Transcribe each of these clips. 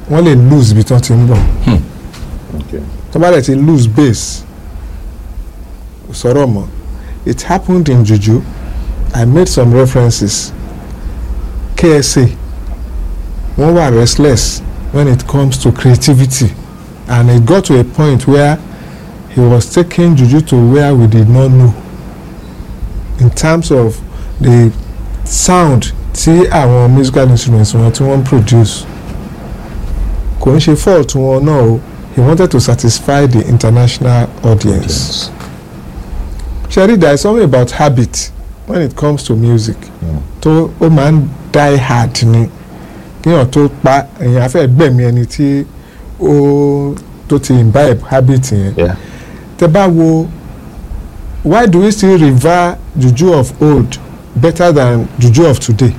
wọ́n lè lose ibi tí wọ́n ti ń bọ̀ Okay. tó bá dẹ̀ ti lose base kò sọ̀rọ̀ mọ́ it happened in juju I made some references KSA wọ́n wà restless when it comes to creativity and it got to a point where he was taking juju to where we did not know in terms of the sound tí àwọn musical instruments wọn tí wọ́n produce kò ń ṣe fault wọn náà o he wanted to satisfy the international audience. Sherry, there is something about habit when it comes to music. Mm. tó ó máa ń die hard ni kéèyàn tó pa èèyàn afẹ́ gbẹ̀mí ẹni tí ó tó ti imbibe habit yẹn. Yeah. tẹ bá wo why do we still revere juju of old better than juju of today?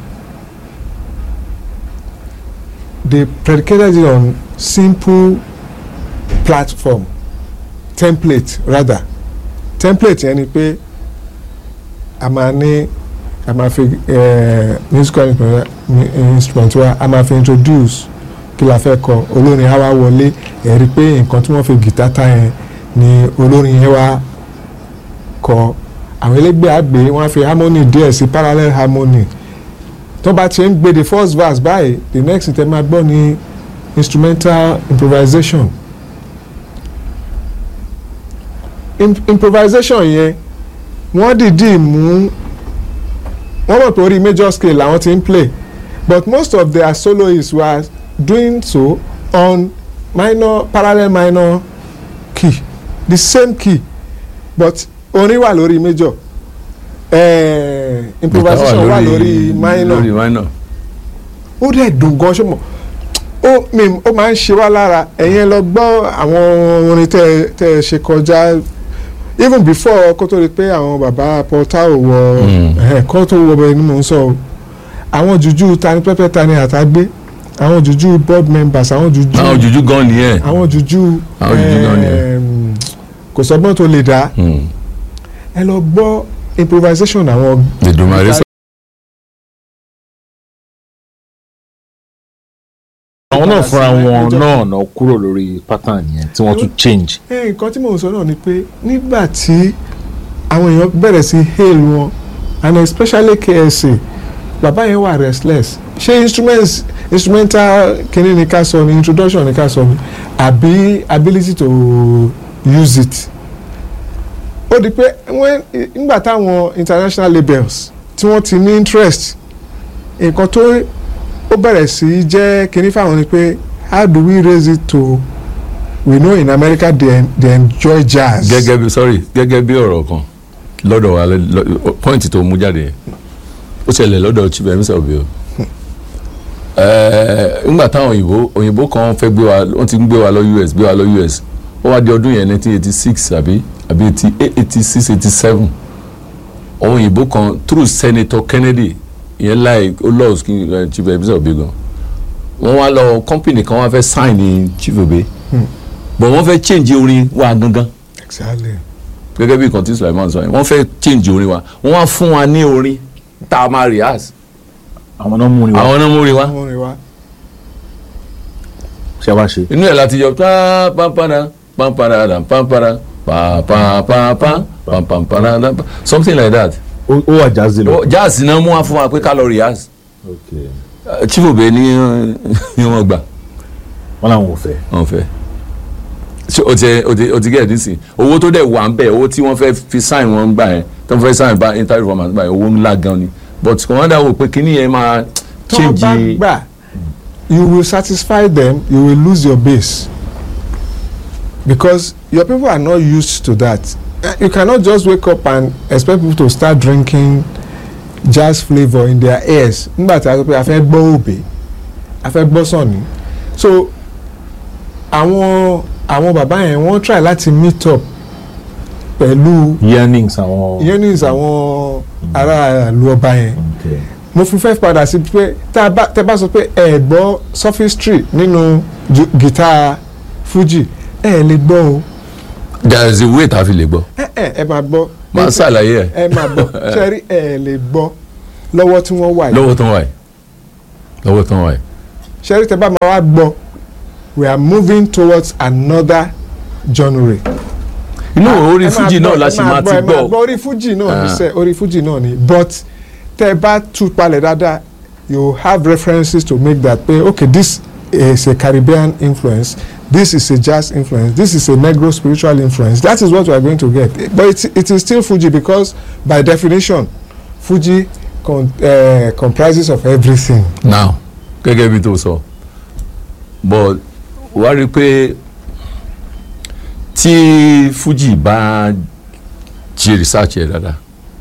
they predicated it on simple platform template rather template yẹn ni pé a máa ní a máa fi eh, musical instrument instrument wa a máa fi introduce kí la fẹ́ kọ olórin á wá wọlé ẹ̀ rí i pé nǹkan tí wọ́n fi gìtá ta yẹn ni olórin yẹn wá kọ àwọn ẹlẹgbẹ́ àgbẹ̀ wọ́n á fi harmony díẹ̀ sí parallel harmony tó bá ti ń gbé the first verse báyìí the next thing tẹ́ máa gbọ́ ni instrumental improvisation Im improvisation yẹn wọ́n dìídì mú wọ́n mọ̀ pé orí major scale làwọn ti ń play but most of their soloists were doing so on minor parallel minor key the same key but orin wà lórí major eh, improvisation wà lórí minor lórí minor. ó dẹ̀ dùn gan ṣé mo ó mi ó máa ń ṣe wá lára ẹ̀yin ẹ lọ gbọ́ àwọn orin tẹ́ tẹ́ ẹ ṣe kọjá even before kó tó di pé àwọn bàbá Paul Tao wọ Mm. ẹ̀ kó tó wọ bẹ́ẹ̀ ni mò ń sọ o àwọn jùjú tani pẹ́pẹ́ tani àtàgbé àwọn jùjú board members àwọn jùjú àwọn jùjú gan nìyẹn. àwọn jùjú Àwọn jùjú náà ni ẹ. ẹm, kò sọgbọ́n tó lè dá Mm. ẹ lọ gbọ́ improvisation àwọn Èdùmàrè sọ. àwọn náà fúnra wọn náà náà kúrò lórí pattern yẹn tí wọ́n tún change. ẹ nǹkan tí mò ń sọ náà ni pé nígbà tí àwọn èèyàn bẹ̀rẹ̀ sí hail wọn and especially KSA bàbá yẹn wà restless ṣé instruments instrumental kìíní ni ká sọ ni introduction ni ká sọ ni àbí ability to use it ó di pé when nígbà táwọn international labels tí wọ́n ti ní interest nǹkan tó ó bẹ̀rẹ̀ sí í jẹ́ kìíní fáwọn ni pé how do we raise it to we know in America they, they enjoy jazz. gẹ́gẹ́ bí sorry gẹ́gẹ́ bí ọ̀rọ̀ kan lọ́dọ̀ wa lọ- point tó mú jáde yẹn ó ṣẹlẹ̀ lọ́dọ̀ chief emisa obi o Ẹ̀ẹ́, ńgbà táwọn òyìnbó òyìnbó kan fẹ́ gbé wa wọ́n ti ń gbé wa lọ US gbé wa lọ US ó wá di ọdún yẹn nineteen eighty six àbí àbí eighty six eighty seven àwọn òyìnbó kan through senator Kennedy ìyẹn láì ó lọ́ọ̀ kí eh, chief emisa obi gan wọ́n wá lọ company kan wá fẹ́ sign ní chief obi but wọ́n fẹ́ change orin wa gangan exactly. gẹ́gẹ́ bí nǹkan tí Sulaiman sọ yẹn wọ́n fẹ́ change orin wa wọ́n wá fún wa ní orin tá a máa rehearse àwọn náà mú ni wá àwọn náà mú orin wa wọ́n rí wa. ṣe wá ṣe. inú ẹ̀ láti yọ pa pampara pampara da pampara pa pa pa pa pa pampara da pa something like that ó ó wà jazzy lọ. Ó- jazz náà mú wa fún wa pé ká lọ rehearse Okay. Eh, chief obe ní ní wọ́n gbà wọ́n làwọn ò fẹ́. wọ́n fẹ́ ṣé o ti o ti o ti gẹ̀ẹ́dì sí owó tó dẹ̀ wà ń bẹ̀ owó tí wọ́n fẹ́ fi sign wọn gbà yẹn tó fẹ́ sign bá interview format gbà yẹn owó ńlá gan ni but kò wọ́n dà wò pé kíní yẹn máa tó bá change gbà you will satisfy them you will lose your base because your people are not used to that Eh, you cannot just wake up and expect people to start drinking jazz flavour in their ears nígbà tí a sọ pé a fẹ́ gbọ́ òbí a fẹ́ gbọ́ sọ̀ni so àwọn àwọn bàbá yẹn wọ́n try láti meet up pẹ̀lú yearnings àwọn. yearnings àwọn ará ìlú ọba yẹn Okay. mo fi fẹ́ padà sí pé tá a bá tẹ bá sọ pé ẹ gbọ́ sophistry nínú ju- guitar fuji ẹ lè gbọ́ o there is a way tá a fi lè gbọ́ ẹ ẹ ẹ máa gbọ́ máa ṣàlàyé ẹ̀ ẹ máa gbọ́ sẹ́rí ẹ lè gbọ́ lọ́wọ́ tí wọ́n wà yìí lọ́wọ́ tán wà yìí lọ́wọ́ tán wà yìí sẹ́rí tẹ bá máa wá gbọ́ we are moving towards another genre. inú orí ẹ máa fújì náà gbọ́, la ẹ ṣe máa máa ti ẹ máa gbọ́ orí fújì náà ni Ah. sẹ́ orí fújì náà ni but tẹ́ ẹ bá tú palẹ̀ dáadáa you have references to make that pé okay this is a Caribbean influence this is a jazz influence this is a Negro spiritual influence that is what we are going to get but it, it is still Fuji because by definition Fuji con, uh, comprises of everything. now gẹ́gẹ́ bí tó sọ but wá rí i pé tí fújì bá ṣe research ẹ̀ dáadáa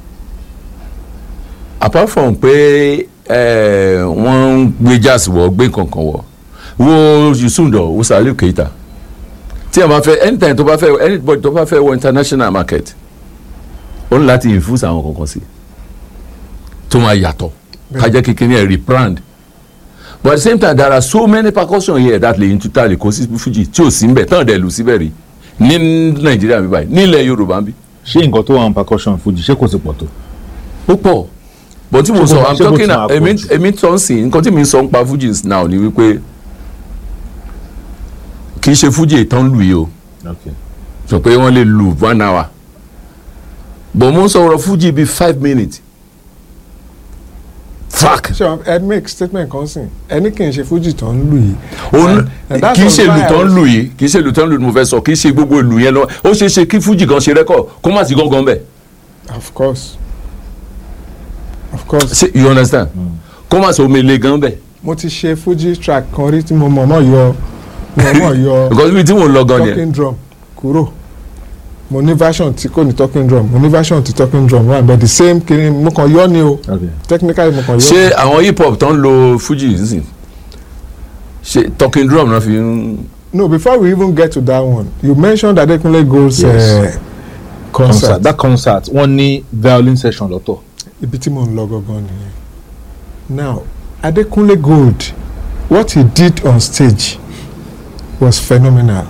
apart from pé eh, wọ́n ń gbé jazz wọ̀ gbé nǹkankan wọ̀ wo yusundo wo Saliu Keita tí a bá fẹ́ anytime tó bá fẹ́ anybody tó bá fẹ́ wọ international market ó ní láti infuse àwọn kankan sí tó máa yàtọ̀ kájẹ́ kékeré ẹ̀ rebrand but at the same time there are so many percussion here that lè tuta lè kó sí fuji tí ò sí ń bẹ̀ tán dẹ̀ lù síbẹ̀ rí ní nàìjíríà mi báyìí nílẹ̀ yorùbá ń bí ṣé nǹkan tó wà ní percussion fuji ṣé kò sí pọ̀ tó. ó pọ̀ but tí mo Ṣé sọ kò- i'm ṣé kò talking tún àpò èmi jù? èmi tó ń sìn nǹkan tí mi ń sọ ń pa fuji now ni wípé kì í ṣe fuji ìtàn lù yìí o Okay. sọ pé wọ́n lè lù one hour but mo ń sọ̀rọ̀ fuji bíi five minutes fuck ṣé ẹ make statement kan sìn ẹni kì í ṣe Fuji tó ń lù yìí. òun And that's kì í ṣe why ìlù I tó ń was- lù yìí kì í ṣe ìlù tó ń lù ni mo fẹ́ sọ kì í ṣe gbogbo ìlù yẹn lọ ó ṣeé ṣe kí fújì kan ṣe rẹ́kọ̀ kó má sí gángan bẹ̀ of course of course ṣe you understand kó má sí omele gan bẹ̀ mo ti ṣe Fuji track kan rí tí mo mọ̀ mọ̀ yọ mo mọ̀ yọ because ibi tí mò ń lọ gan yẹn talking drum kúrò mo ní version tí kò ní talking drum mo ní version tí talking drum wà but the same kiri mo kàn yọ ni o Okay. technically mo kàn yọ. ṣé àwọn hip hop tó ń lo fújì nísìn ṣe talking drum náà fi ń no before we even get to that one you mentioned Adekunle Gold's Yes. uh, concert concert that concert wọ́n ní violin session lọ́tọ̀. ibi tí mo ń lọ gangan nìyẹn now Adekunle Gold what he did on stage was phenomenal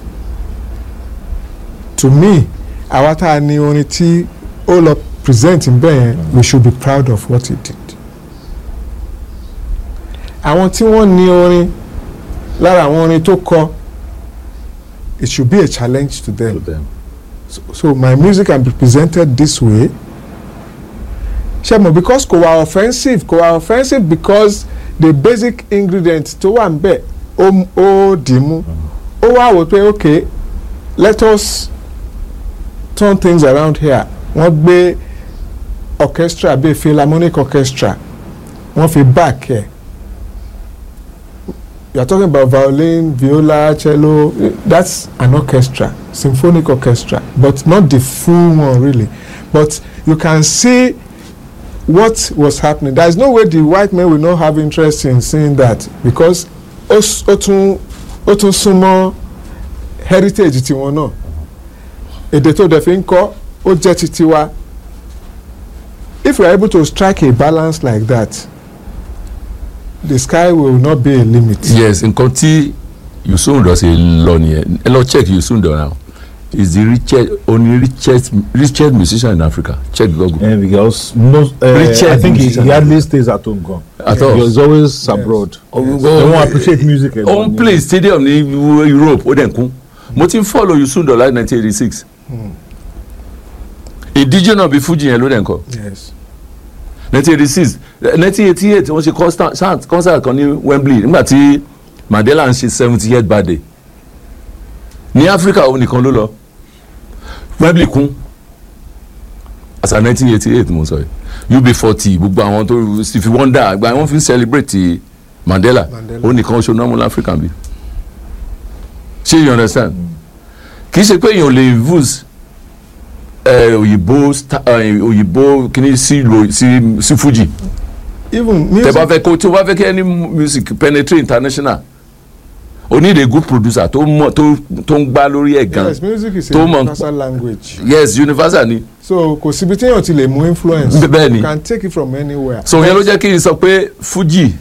to me àwa tá a ní orin tí ó lọ present ń bẹ́ẹ̀ yẹn we should be proud of what he did àwọn tí wọ́n ní orin lára àwọn orin tó kọ it should be a challenge to them so, so my music can be presented this way ṣe mo because kò wá offensive kò wá offensive because the basic ingredient tó wà nbẹ ó ó dì í mú ó wá wò pé okay let us turn things around here wọ́n gbé orchestra bíi philharmonic orchestra wọ́n fi back ẹ̀ you are talking about violin viola cello that's an orchestra symphonic orchestra but not the full one really but you can see what was happening there is no way the white men will not have interest in seeing that because ó s- ó tún ó tún súnmọ́ heritage tiwọn náà èdè tó dẹ̀ fi ń kọ́ ó jẹ́ ti tiwa if we are able to strike a balance like that the sky will not be a limit. yes nǹkan tí yusundo ṣe lọ nìyẹn ẹ lọ check yusundo now he is the richest only richest richest musician in africa check google And because most, uh, Richard I think he, musician. he hardly stays at home gone. At all. He was always abroad. They won't appreciate music. ó alone, ń play stadium ní europe ó dẹ̀ ń kún mo ti ń follow yusundo láti nineteen eighty six ìdíje náà bí fuji yẹn ló dẹ̀ ń kọ́ yes. nineteen eighty six nineteen eighty eight wọ́n ṣe concert concert kan ní wembley nígbà tí mandela ń ṣe seventy eight birthday ní africa òun nìkan ló lọ wembley kún àṣà nineteen eighty eight mo sọ yìí ub forty gbogbo àwọn tó stevie wonder àgbà wọn fi ń celebrate mandela Mandela. òun nìkan oṣù náà mú láfíríkà bí ṣé you understand kì í ṣe pé èèyàn lè use eh, òyìnbó sta- eh, òyìnbó kìíní sí lo sí sí fuji even tẹ music bá fẹ́ kó tí o bá fẹ́ kí any music penetrate international o need a good producer tó mọ̀ tó tó ń gbá lórí ẹ̀ gan yes music is a tó mọ̀- universal language yes universal ni so kò síbi téèyàn ti lè mú influence Bẹ́ẹ̀- bẹ́ẹ̀ ni. you can take it from anywhere. so yẹn ló jẹ́ kí n sọ pé fuji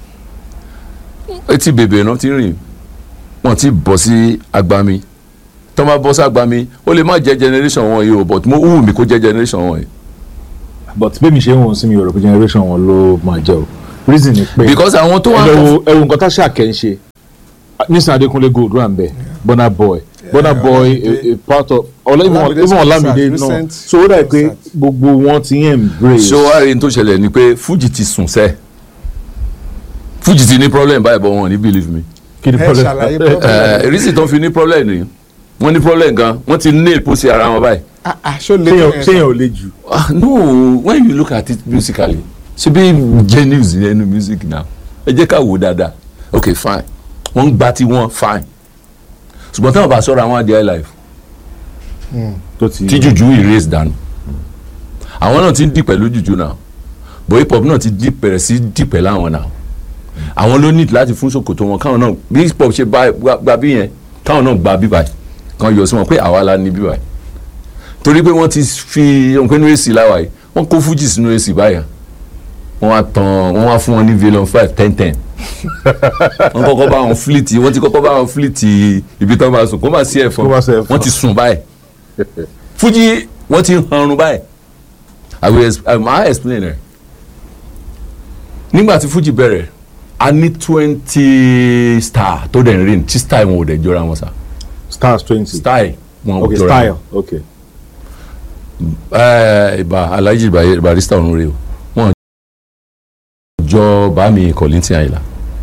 etí bèbè náà ti rìn wọ́n ti bọ̀ sí agbami tó máa bọ́ sí agbami ó lè má jẹ́ generation wọn yìí o but mo wù mí kó jẹ́ generation wọn yìí But bẹ́ẹ̀ mi ṣe ń wọ̀n sí mi Yorùbá generation wọn ló máa jẹ́ o. Reason ni pé because àwọn tó wà ẹ wo ẹ wo nǹkan tá ṣàkẹ́ ń ṣe nisan adekunle gold wà nbẹ burna boy burna boy Olamide. a, a part of Ola- even Olamide's even olamide concert, náà recent so ó dà pé concert. gbogbo wọn ti ń embrace. ṣé wàá rí n tó ṣẹlẹ̀ ni pé fuji ti sùn sẹ́ fuji ti ní problem báyìí bọ́ wọn ò ní believe me kí ni ẹ problem? ṣàlàyé ẹ problem. ìrísí tó ń fi ní problem ni wọ́n ní problem gan wọ́n ti nail pósí ara wọn báyìí. Ah, ah, ṣó lè ṣéyàn ṣéyàn ò le jù. ah no when you look at it musically ṣe bí genius ní ẹnu music now ẹ jẹ́ ká wò dáadáa ok fine wọ́n ń gba tí wọ́n fine ṣùgbọ́n táwọn bá sọ̀rọ̀ àwọn adìẹ life tó ti tí jùjú erase dànù àwọn náà ti ń dì pẹ̀lú jùjú náà bó hip hop náà ti dì bẹ̀rẹ̀ sí dì pẹ̀lú àwọn náà àwọn ló need láti fún ṣòkòtò wọn káwọn náà bí hip hop ṣe bá- gba gba bí yẹn káwọn náà gba bí báyìí kan yọ sí wọn pé àwa la ní bí báyìí torí pé wọ́n ti fi nǹkan inú èsì láwa yìí wọ́n kó fújì sínú èsì báyà wọ́n wá tán wọ́n wá fún wọn ní villion five ten ten wọ́n kọ́kọ́ bá wọn fleet wọ́n ti kọ́kọ́ bá wọn fleet ibi tán máa sùn kó má sí ẹ̀fọn Kó má sí ẹ̀fọn. wọ́n ti sùn báyìí fújì wọ́n ti hanrun báyìí i will ex i ma explain ẹ nígbà tí fújì bẹ̀rẹ̀ a ní twenty star tó dẹ̀ ń rìn tí style wọn ò dẹ̀ jọra wọn sá stars twenty. style wọn ò okay jọra style wọn okay. ẹ ìbà alhaji Ba- barista ọ̀run rè o wọn jọ bàmí kọ̀lìntì àyìnlá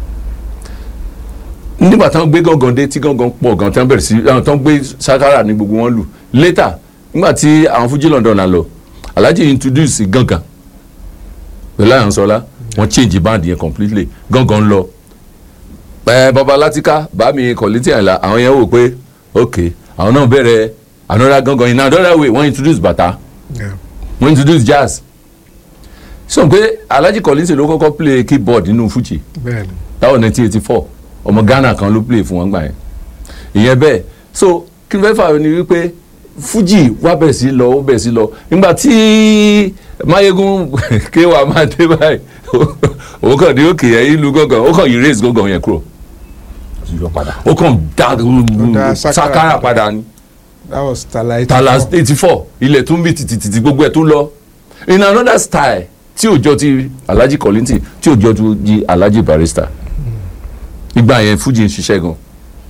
nígbà tí wọ́n gbé gángan dé tí gángan pọ̀ gan tí wọ́n bẹ̀rẹ̀ sí àwọn tí wọ́n gbé sakara ní gbogbo wọn lù later nígbà tí àwọn fújì London náà lọ alhaji introduce gángan pẹ̀lú àyànsọ́lá wọ́n change band yẹn completely gángan lọ ẹ baba latika bàmí kọ̀lìntì àyìnlá àwọn yẹn wò pé ok àwọn náà bẹ̀rẹ̀ another gángan in another way wọ́n introduce bàtà Yeah. wọ́n introduce jazz sọ pé alhaji kọ́línsì ló kọ́kọ́ play keyboard nínú fuji bẹ́ẹ̀ni táwọn nineteen eighty four ọmọ ghana kan ló play fún wọn gbà yẹn ìyẹn bẹ́ẹ̀ so kí n fẹ́ fà ní wípé fuji wá bẹ̀ sí lọ ó bẹ̀ sí lọ nígbà tí mayegun kéwàá máa dé báyìí ó kàn ní òkè yẹn ìlú gángan ó kàn erase gángan yẹn kúrò yọ padà. ó kàn dá dá sakara sakara padà ni that was tala eighty tala four eighty four ilẹ̀ tún bí tìtìtìtì gbogbo ẹ̀ tún lọ in another style tí ò jọ ti alhaji kọ́lìntì tí ò jọ ti alhaji barista ìgbà yẹn fuji ń ṣiṣẹ́ gan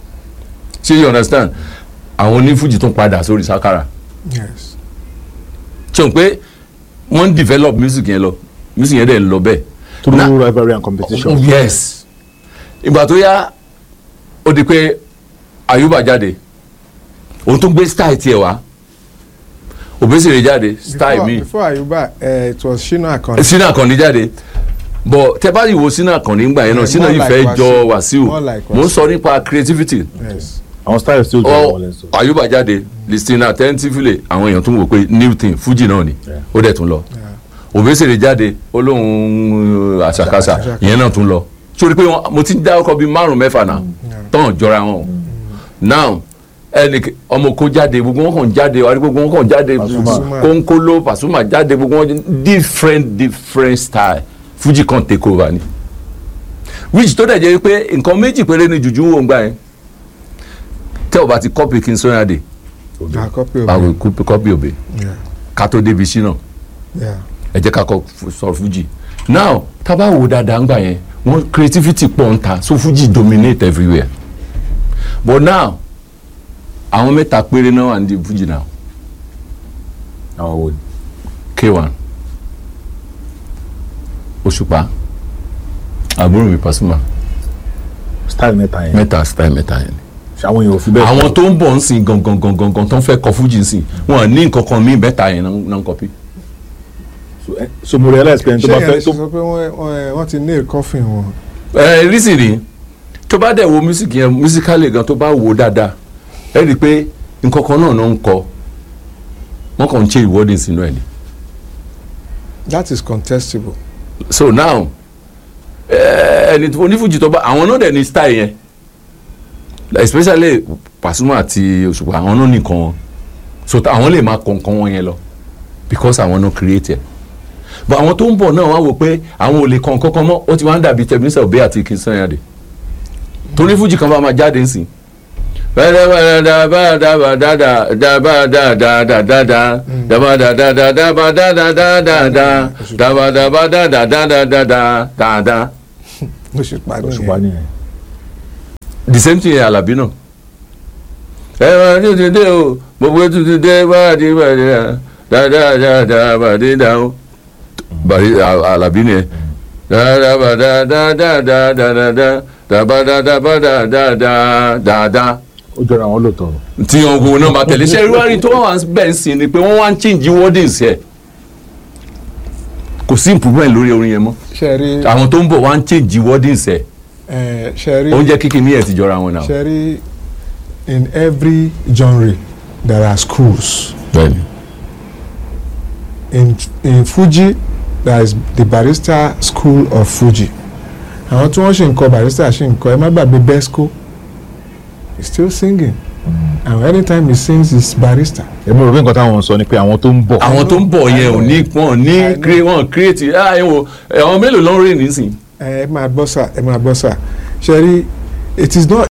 ṣé you understand àwọn oní fuji tún padà sórí sakara yes ṣe n pé wọ́n ń develop music yẹn lọ music yẹn dẹ̀ ń lọ bẹ́ẹ̀ through Na- rivalry and competition. Oh, yes ìgbà tó yá ó di pé ayuba jáde òun tún gbé style tiẹ̀ wá obesere jáde style before, mi before ayuba uh, it was shina akan sínú àkànní jáde bọ̀ tẹ bá yìí wo sínú àkànní ńgbà yẹn náà Yeah, sínú more yìí like fẹ́ jọ Wasiu. wàsíù More like mo ń Wasiu. sọ nípa creativity yes àwọn style still jọ ọ wọn lẹ́sọ. ayuba jáde listing attentively àwọn èèyàn tún wò pé new thing fuji náà ni Yeah. ó dẹ̀ tún lọ obesere jáde ó lóun àṣàkáṣà Àṣàkáṣà. ìyẹn náà tún lọ sórí pé wọn- mo ti ń dá ọkọ bíi márùn mẹ́fà náà tán jọra wọn now ẹnì ọmọ kó jáde gbogbo wọn kàn jáde wà ní gbogbo wọn kàn jáde Pasuma. kónkóló Pasuma jáde gbogbo wọn different different style fuji kan take over ni which tó dẹ̀ jẹ́ pé nǹkan méjì péré ni jùjú wò ń gbà yẹn tẹ́ ò bá ti copy King Sunny na copy of àwọn it copy òbí yeah ká tó débi sí náà yeah ẹ jẹ́ ká kọ́ fu- sọ fuji now tá a bá wo dáadáa ńgbà yẹn wọ́n creativity pọ̀ ń ta so fuji dominate everywhere but now àwọn mẹ́ta péré náà wà ní fuji now àwọn wo ni. k1 òṣùpá àbúrò mi Pasuma style mẹ́ta yẹn. mẹ́ta style mẹ́ta yẹn ni àwọn èèyàn ò fi bẹ́ẹ̀. àwọn tó ń bọ̀ ń sìn gangan gangan gangan tó ń fẹ́ kọ fuji ń sìn wọn ní nǹkan kan míì mẹ́ta yẹn náà náà ń copy. So, eh, so mo realize pé ẹni tó ṣé bá yẹn fẹ́ ṣe tó sọ pé wọ́n wọ́n- wọ́n ti nail coffin wọn ẹ rísì rí tó bá dẹ̀ wo music yẹn musically gan tó bá wo dáadáa ẹ rí i pé nǹkan kan náà ló ń kọ wọ́n kàn ń ṣe ìwọ́de sínú ẹ̀ ni that is contestable so now ẹ, ẹni tó- onífújì tó bá àwọn náà dẹ̀ ní style yẹn especially Pasuma àti Òṣùpá àwọn náà nìkan wọn so tá- àwọn lè máa kọ nǹkan wọn yẹn lọ because àwọn náà create ẹ̀ but àwọn tó ń bọ̀ náà wá wò pé àwọn ò lè kọ nǹkan kan mọ́ ó ti wá ń dàbí tẹ̀mísà òbí àti King Sunny Adé torí fújì kan bá máa jáde ńsìn Òṣùpá Òṣùpá nìyẹn nìyẹn. the same thing Alabi náà ẹ máa tún ti dé o gbogbo tún ti dé báàdì báàdì dáadáa dáadáa bàdí dáhùn bàdí Alabi ni ẹ dáadáa bàdá dáadáa dáadáa dáadáa dáadáa ó jọra àwọn lóòótọ́ tí wọn kò náà bá tẹ̀lé ṣe irú àárín tó wà bẹ́ẹ̀ sí ni pé wọ́n wá ń change wordings ẹ̀ kò sí improvement lórí orin yẹn mọ́ ṣe rí àwọn tó ń bọ̀ wá ń change wordings ẹ̀ ẹ ṣe rí oúnjẹ kíkì ní ẹ̀ ti jọra wọn náà. ṣe rí in every genre there are schools bẹ́ẹ̀ni in in Fuji there is the barrister school of Fuji àwọn tí wọ́n ṣe ń kọ barrister ṣe ń kọ ẹ má gbàgbé Besco he still singing and anytime he sings he's barrister èmi rò pé nǹkan táwọn sọ ni pé àwọn tó ń bọ̀ àwọn tó ń bọ̀ yẹn ò ní wọn ní I know. cre- wọn create ah ẹ wo àwọn mélòó ló ń rìn nísìn. ẹ máa gbọ́ sà ẹ máa gbọ́ sà ṣe rí it is not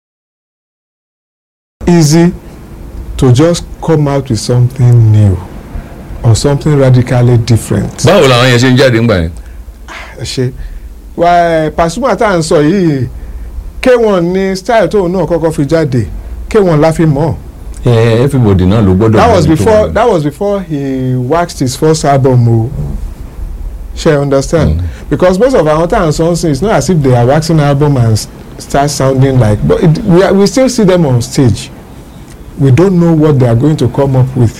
easy to just come out with something new or something radically different. báwo làwọn yẹn ṣe ń jáde ńgbà yẹn. ẹ ṣe wà ẹ Pasuma tá à ń sọ yìí K1 ní style tóun náà kọ́kọ́ fi jáde K1 la fi mọ̀ ẹ everybody náà ló gbọ́dọ̀. that was mọ̀ ní tó before wọn. that was before he waxed his first album o ṣe understand Mm. because most of our time songs it's not as if they are waxing album and s- start sounding like but it, we, are, we still see them on stage we don't know what they are going to come up with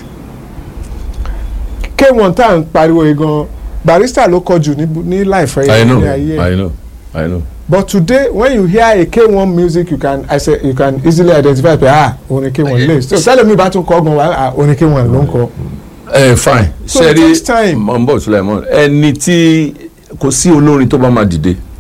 K1 tá à ń pariwo yìí gan Barrister ló kọjú ní ní láìfẹ́ I know ní ayé ẹ̀. I know I know. but today when you hear a K1 music you can I say you can easily identify pé ah orin K1 lè so tẹ́lẹ̀ mi bá tún kọ́ gan wa ah orin K1 ló ń kọ. ẹ fine So it takes time. mọ̀ n bọ̀ Sulaiman ẹni tí kò sí olórin tó bá máa dìde